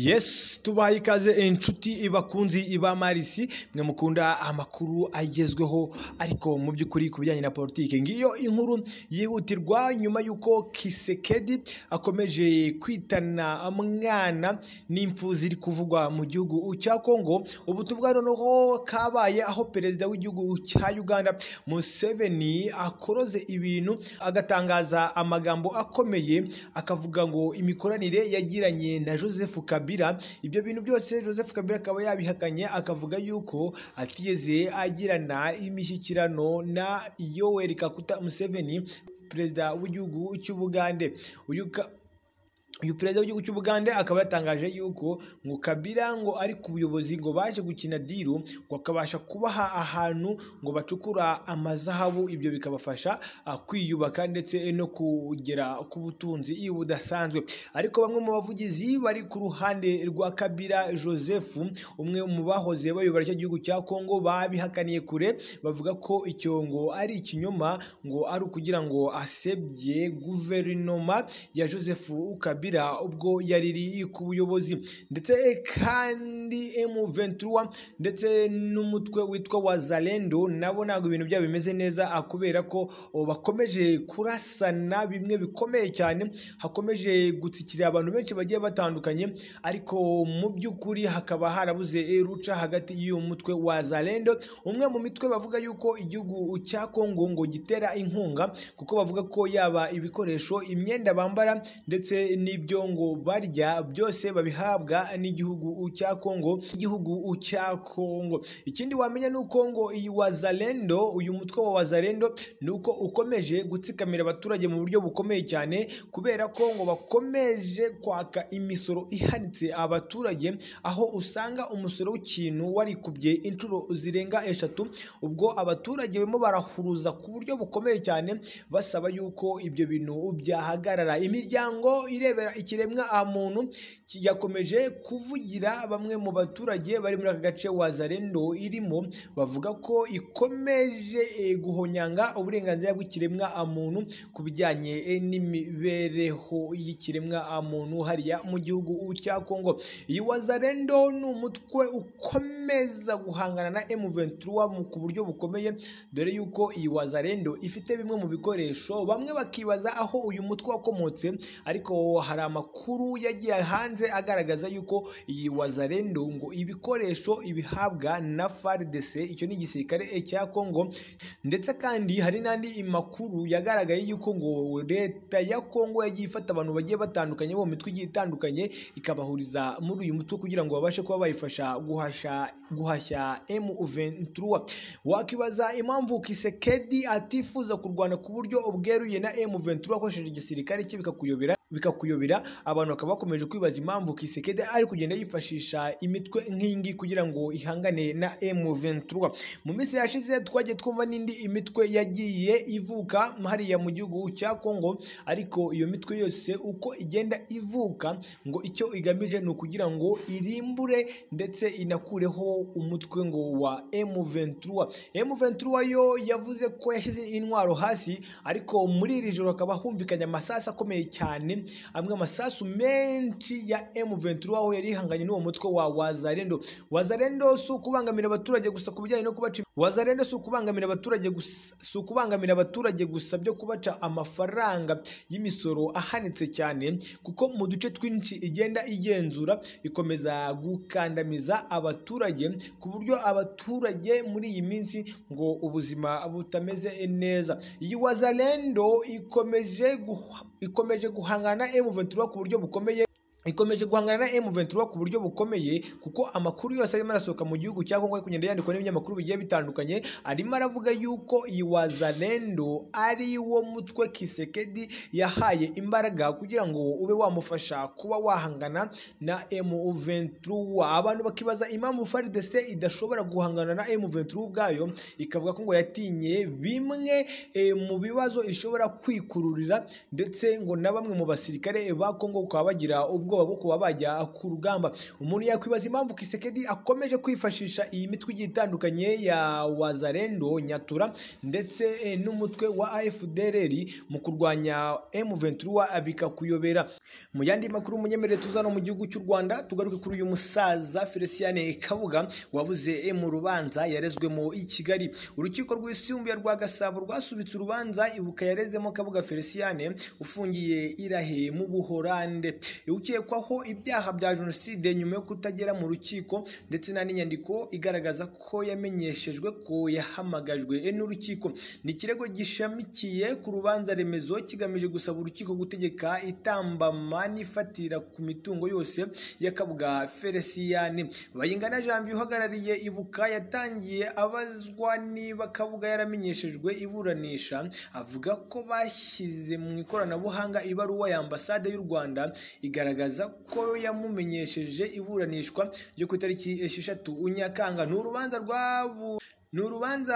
Yes tubaye ikaze inshuti bakunzi ba Marisi mwe mukunda amakuru agezweho ariko mu by'ukuri ku bijyanye na politiki ngiyo inkuru yihutirwa nyuma y'uko Kisekedi akomeje kwitana mwana n'imfu ziri kuvugwa mu gihugu cya Kongo ubu tuvuga noneho kabaye aho perezida w'igihugu cya Uganda Museveni akoroze ibintu agatangaza amagambo akomeye akavuga ngo imikoranire yagiranye na Joseph Kabila ibyo bintu byose Joseph Kabila akaba yabihakanye akavuga yuko atigeze agirana imishyikirano na Yoweri Kaguta Museveni perezida w'igihugu cy'Ubugande uyu uyu perezida w'igihugu cy'u Bugande akaba yatangaje yuko ngo Kabila ngo ari ku buyobozi ngo baje gukina diru ngo akabasha kubaha ahantu ngo bacukura amazahabu ibyo bikabafasha ah, kwiyubaka ndetse no kugera ku butunzi budasanzwe ariko bamwe mu bavugizi bari ku ruhande rwa Kabila Joseph umwe mu bahoze bayobora icyo gihugu cya Kongo babihakaniye kure bavuga ko icyo ngo ari ikinyoma ngo ari ukugira ngo asebye guverinoma ya Joseph Kabila ubwo yariri ku buyobozi ndetse kandi M23 ndetse n'umutwe witwa Wazalendo nabo ntabwo ibintu byabo bimeze neza kubera ko bakomeje kurasana bimwe bikomeye cyane hakomeje gutsikira abantu benshi bagiye batandukanye ariko mu by'ukuri hakaba harabuze ruca hagati y'uyu mutwe Wazalendo umwe mu mitwe bavuga yuko igihugu cya Kongo ngo gitera inkunga kuko bavuga ko yaba ibikoresho imyenda bambara ndetse ni ibyo ngo barya byose babihabwa n'igihugu cya Kongo igihugu cya Kongo ikindi wamenya ni uko ngo iyi Wazalendo uyu mutwe wa Wazalendo ni uko ukomeje gutsikamira abaturage mu buryo bukomeye cyane kubera ko ngo bakomeje kwaka imisoro ihanitse abaturage aho usanga umusoro w'ikintu warikubye inshuro zirenga eshatu ubwo abaturage barimo barahuruza ku buryo bukomeye cyane basaba yuko ibyo bintu byahagarara imiryango ire ikiremwa muntu yakomeje kuvugira bamwe mu baturage bari muri aka gace Wazalendo irimo bavuga ko ikomeje guhonyanga uburenganzira bw'ikiremwa muntu ku bijyanye n'imibereho y'ikiremwa muntu hariya mu gihugu cya Kongo iyi Wazalendo ni umutwe ukomeza guhangana na M23 ku buryo bukomeye dore yuko iyi Wazalendo ifite bimwe mu bikoresho bamwe bakibaza aho uyu mutwe wakomotse ariko hari amakuru yagiye hanze agaragaza yuko iyi Wazalendo ngo ibikoresho ibihabwa na FARDC icyo ni igisirikare cya Kongo ndetse kandi hari n'andi makuru yagaragaye yuko ngo leta ya Kongo yagiye ifata abantu bagiye batandukanye bo mitwe igiye itandukanye ikabahuriza muri uyu mutwe kugira ngo babashe kuba bayifasha guhashya guhashya M23 wakibaza impamvu Kisekedi atifuza kurwana ku buryo ubweruye na M23 akoresheje igisirikare cye bikakuyobera bikakuyobera abantu bakaba bakomeje kwibaza impamvu Kisekedi ari kugenda yifashisha imitwe nk'ingi kugira ngo ihangane na M23 mu minsi yashize twagiye twumva n'indi imitwe yagiye ivuka hariya mu gihugu cya Kongo ariko iyo mitwe yose uko igenda ivuka ngo icyo igamije ni ukugira ngo irimbure ndetse inakureho umutwe ngo wa M23 M23 yo yavuze ko yashyize intwaro hasi ariko muri iri joro hakaba humvikanye amasasu akomeye cyane amwe amasasu menshi ya M23 aho yari ihanganye n'uwo mutwe wa Wazalendo Wazalendo si ukubangamira abaturage gusa ku bijyanye no kubaca Wazalendo si ukubangamira abaturage gusa si ukubangamira abaturage gusa byo kubaca amafaranga y'imisoro ahanitse cyane kuko mu duce twinshi igenda igenzura ikomeza gukandamiza abaturage ku buryo abaturage muri iyi minsi ngo ubuzima butameze neza iyi Wazalendo ikomeje ikomeje guhangana M23 ku buryo bukomeye ikomeje guhangana na M23 ku buryo bukomeye kuko amakuru yose arimo arasohoka mu gihugu cya Kongo ari kugenda yandikwa n'ibinyamakuru bigiye bitandukanye arimo aravuga yuko iyi Wazalendo ari wo mutwe Kisekedi yahaye imbaraga kugira ngo ube wamufasha kuba wahangana na M23 abantu bakibaza impamvu FARDC idashobora guhangana na M23 ubwayo ikavuga ko ngo yatinye bimwe e, mu bibazo ishobora kwikururira ndetse ngo na bamwe mu basirikare ba Kongo kwa bagira ubwo ubwoba bwo kuba bajya ku rugamba umuntu yakwibaza impamvu kisekedi akomeje kwifashisha iyi mitwe igiye itandukanye ya wazarendo nyatura ndetse eh, n'umutwe wa afdrr mu kurwanya m23 bikakuyobera mu yandi makuru munyemerere tuzana mu gihugu cy'u rwanda tugaruke kuri uyu musaza felicien kabuga wabuze eh, mu rubanza yarezwemo i kigali urukiko rwisumbuye rwa gasabo rwasubitse urubanza ibuka yarezemo kabuga felicien ufungiye irahe mu buhorande ukekwaho ibyaha bya jenoside nyuma yo kutagera mu rukiko ndetse nta n'inyandiko igaragaza ko yamenyeshejwe ko yahamagajwe eh, n'urukiko ni ikirego gishamikiye ku rubanza remezo kigamije gusaba urukiko gutegeka itambama n'ifatira ku mitungo yose y'akabwa feresiyani bayingana janvier uhagarariye ibuka yatangiye abazwa niba kabuga yaramenyeshejwe iburanisha avuga ko bashyize mu ikoranabuhanga ibaruwa ya ambasade y'u rwanda igaragaza ko yamumenyesheje iburanishwa ryo ku itariki esheshatu nyakanga ni urubanza rwabu ni urubanza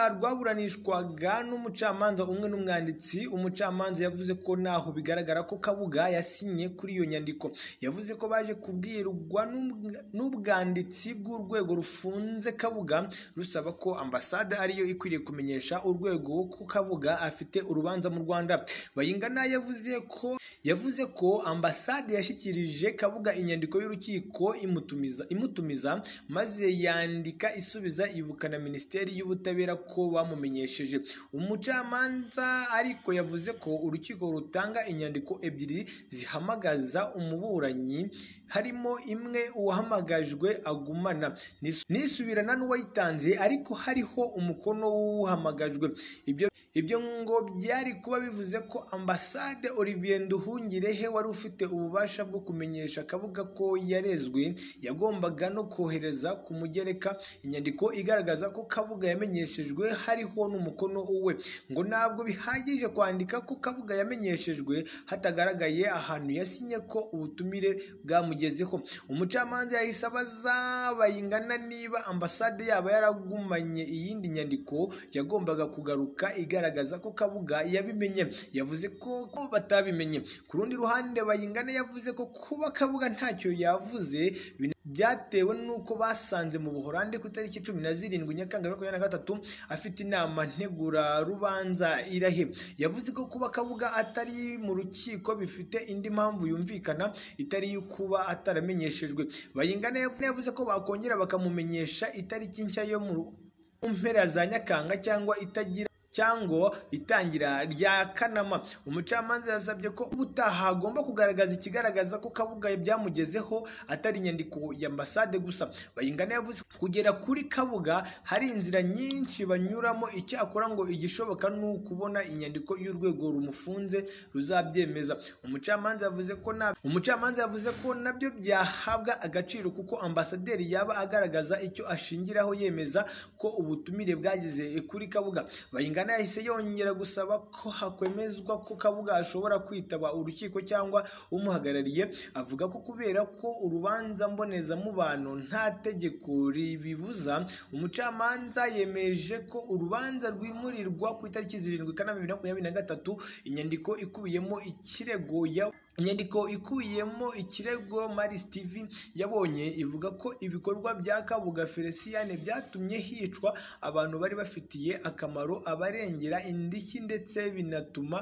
rwaburanishwaga n'umucamanza umwe n'umwanditsi umucamanza yavuze ko ntaho bigaragara ko kabuga yasinye kuri iyo nyandiko yavuze ko baje kubwirwa n'ubwa- n'ubwanditsi bw'urwego rufunze kabuga rusaba ko ambasade ariyo ikwiriye kumenyesha urwego ko kabuga afite urubanza mu rwanda bayingana yavuze ko yavuze ko ambasade yashyikirije kabuga inyandiko y'urukiko imutumiza imutumiza maze yandika isubiza ibuka na minisiteri y'ubutabera ko bamumenyesheje umucamanza ariko yavuze ko urukiko rutanga inyandiko ebyiri zihamagaza umuburanyi harimo imwe uwahamagajwe agumana n'is- n'isubirana n'uwayitanze ariko hariho umukono w'uhamagajwe ibyo ibyo ngo byari kuba bivuze ko ambasade Olivier Nduhungirehe wari ufite ububasha bwo kumenyesha akabuga ko yarezwe yagombaga no kohereza ku mugereka inyandiko igaragaza ko kabuga yamenyeshejwe hariho n'umukono we ngo ntabwo bihagije kwandika ko kabuga yamenyeshejwe hatagaragaye ahantu yasinye ko ubutumire bwamugezeho umucamanza yahise abaza bayingana niba ambasade yaba yaragumanye iyindi nyandiko yagombaga kugaruka igaragaza ko kabuga yabimenye yavuze ko ko batabimenye ku rundi ruhande bayingana yavuze ko kuba kabuga ntacyo yavuze bina- byatewe n'uko basanze mu buhorande ku itariki cumi na zirindwi nyakanga bibiri na makumyabiri na gatatu afite inama ntegurarubanza irahe yavuze ko kuba kabuga atari mu rukiko bifite indi mpamvu yumvikana itari iyo kuba ataramenyeshejwe bayingana yavuze ko bakongera bakamumenyesha itariki nshya yo mu ru- mu mpera za nyakanga cyangwa itagira cyangwa itangira rya kanama umucamanza yasabye ko ubutaha agomba kugaragaza ikigaragaza ko kabuga byamugezeho atari inyandiko ya ambasade gusa bayingana yavuze ko kugera kuri kabuga hari inzira nyinshi banyuramo icyakora ngo igishoboka ni ukubona inyandiko y'urwego rumufunze ruzabyemeza umucamanza yavuze ko nta umucamanza yavuze ko nabyo byahabwa agaciro kuko ambasaderi yaba agaragaza icyo ashingiraho yemeza ko ubutumire bwageze kuri kabuga bayingana yahise yongera gusaba ko hakwemezwa ko kabuga ashobora kwitaba urukiko cyangwa umuhagarariye avuga ko kubera ko urubanza mbonezamubano nta tegeko ribibuza umucamanza yemeje ko urubanza rwimurirwa ku itariki zirindwi kanama bibiri na makumyabiri na gatatu inyandiko ikubiyemo ikirego ya inyandiko ikubiyemo ikirego maris tv yabonye ivuga ko ibikorwa bya kabuga felicien byatumye hicwa abantu bari bafitiye akamaro abarengera indishyi ndetse binatuma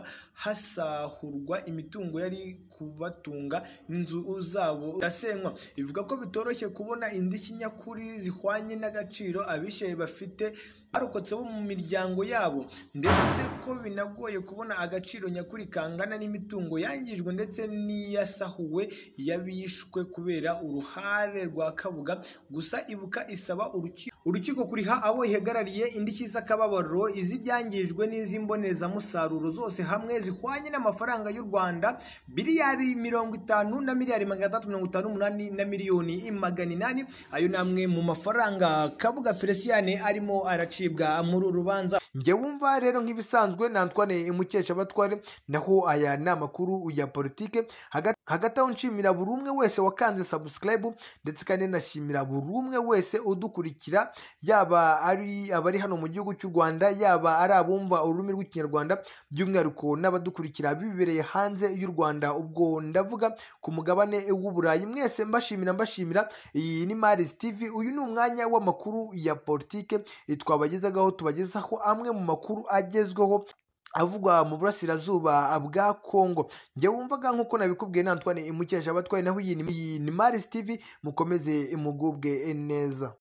hasahurwa imitungo yari kubatunga n'inzu zabo irasenywa ivuga ko bitoroshye kubona indishyi nyakuri zihwanye n'agaciro abishaye bafite barokotse bo mu miryango yabo ndetse ko binagoye kubona agaciro nyakuri kangana n'imitungo yangijwe ndetse n'iyasahuwe y'abishwe kubera uruhare rwa kabuga gusa ibuka isaba urukiko urukiko kuriha abo ihagarariye indishyi z'akababaro iz'ibyangijwe n'iz'imbonezamusaruro zose hamwe zihwanye n'amafaranga y'u rwanda biliyari mirongo itanu na miliyari magana atandatu mirongo itanu n'umunani na miliyoni magana inani ayo ni amwe mu mafaranga kabuga felicien arimo aracibwa muri uru rubanza njye wumva rero nk'ibisanzwe na Antoine Mukeshabatware naho aya ni amakuru ya politike hagati hagati aho nshimira buri umwe wese wakanze subscribe ndetse kandi nashimira buri umwe wese udukurikira yaba ari abari hano mu gihugu cy'u Rwanda yaba ari abumva ururimi rw'ikinyarwanda by'umwihariko n'abadukurikira bibereye hanze y'u Rwanda ubwo ndavuga ku mugabane w'uburayi mwese mbashimira mbashimira iyi ni Maris TV uyu ni umwanya w'amakuru ya politike twabagezagaho tubagezaho amwe mu makuru agezweho avugwa mu burasirazuba bwa kongo njye wumvaga nk'uko nabikubwiye na Antoine imukesha abatwaye naho iyi ni iyi ni Maris TV mukomeze imugubwe neza